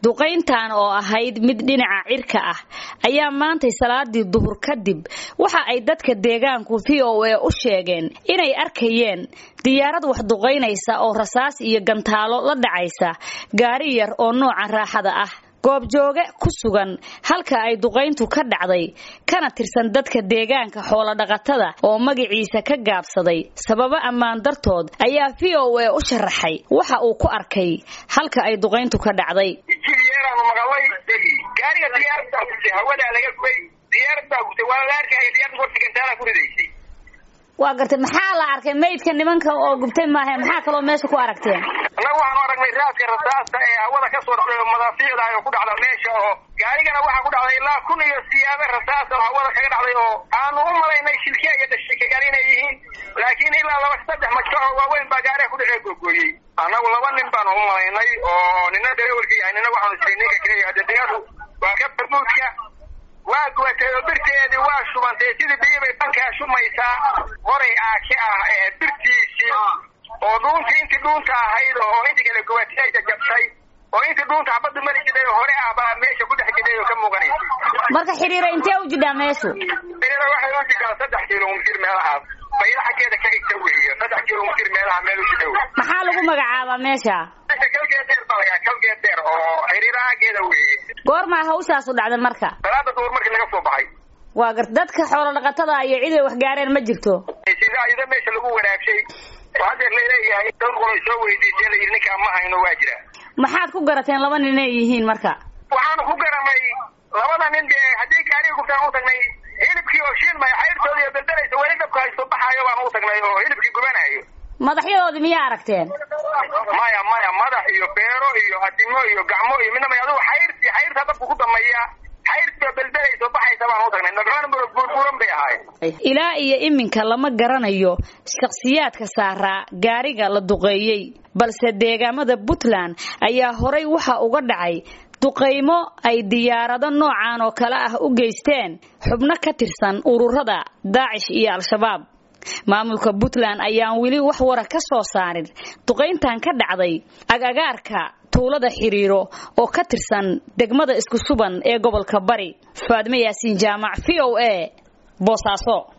duqayntan oo ahayd mid dhinaca cirka ah ayaa maantay salaadii duhur kadib waxa ay dadka deegaanku v o a u sheegeen inay arkayeen diyaarad wax duqaynaysa oo rasaas iyo gantaalo la dhacaysa gaari yar oo nooca raaxada ah goobjooge ku sugan halka ay duqayntu ka dhacday kana tirsan dadka deegaanka xoolodhaqatada oo magaciisa ka gaabsaday sababo ammaan dartood ayaa v o a u sharaxay waxa uu ku arkay halka ay duqayntu ka dhacday jilyeeraanu maqalay gaariga diyaarada gubtay hawadaa laga gubay diyaaradaa gubtay waa la arkaya diyaarada horta gantaala ku ridaysay waa gartay maxaa la arkay maydka nimanka oo gubtay maahe maxaa kaloo meesha ku aragteen annagu waxaanu aragnay raaska rasaasta ee hawada ka soo dhacday oo madaafiicda oo ku dhacda meesha oo gaarigana waxaa ku dhacday ilaa kun iyo siyaabe rasaas oo hawada kaga dhacday oo aanu u malaynay shilkiya iyo dhashikayaal inay yihiin laakiin ilaa laba saddex majkaco waaweyn baa gaariga ku dhacee googooyey annagu laba nin baanu u malaynay oo nina dareewalka yahay nina waxaanu jiray ninka kale adadiyadu waa ka barbuudka waa gubatay oo birteedii waa shubantay sidii biyi bay bankaa shumaysaa horay aake ah ee birtiisii oo dhuuntii intii dhuunta ahayd oo intii kale gubatay ay jajabtay oo intii dhuunta xabaddu mari jiday hore ah baa meesha ku dhex jiday oo ka muuqanaysa marka xiriira intee u jidhaa meeshu xiriira waxay u jidhaa saddex kilomitir meelahaas bayla xaggeeda ka xigta weeye saddex kilomitir meelaha meel u jidha wey maxaa lagu magacaabaa meesha meesha kalgeedeer baa layaa kalgeedeer oo xiriira xaggeeda weeye goormaa hawshaasu dhacday marka salaada duhur markii laga soo baxay waa garta dadka xoolo dhaqatada iyo cid ay wax gaareen ma jirto sida ayada meesha lagu wanaagshay oo haddeer laleeyahay dad qolay soo weydiisay layidhi ninkaa ma hayno waa jira maxaad ku garateen laba nin inay yihiin marka waxaanu ku garanay labada nin dee haddii gaariga gubtaan u tagnay hilibkii oo shiilmaya xayrtooda iyo daldalaysa weli dabka haysto baxaayo baan u tagnay oo hilibkii gubanayo madaxyadoodii miyaa aragteen maya maya madax iyo beero iyo adimo iyo gacmo iyo midna may adigu xayrtii xayrtaa dabku ku dameeya xayrtii oo daldalaysa oo baxaysa baan u tagnay nabxaan buurbuuran bay ahayd ilaa iyo iminka lama garanayo shakhsiyaadka saaraa gaariga la duqeeyey balse deegaamada puntland ayaa horay waxa uga dhacay duqaymo ay diyaarado noocan oo kale ah u geysteen xubno ka tirsan ururada daacish iyo al-shabaab maamulka puntland ayaan weli wax wara ka soo saarin duqayntan ka dhacday agagaarka tuulada xiriiro oo ka tirsan degmada isku suban ee gobolka bari faadme yaasiin jaamac v o a boosaaso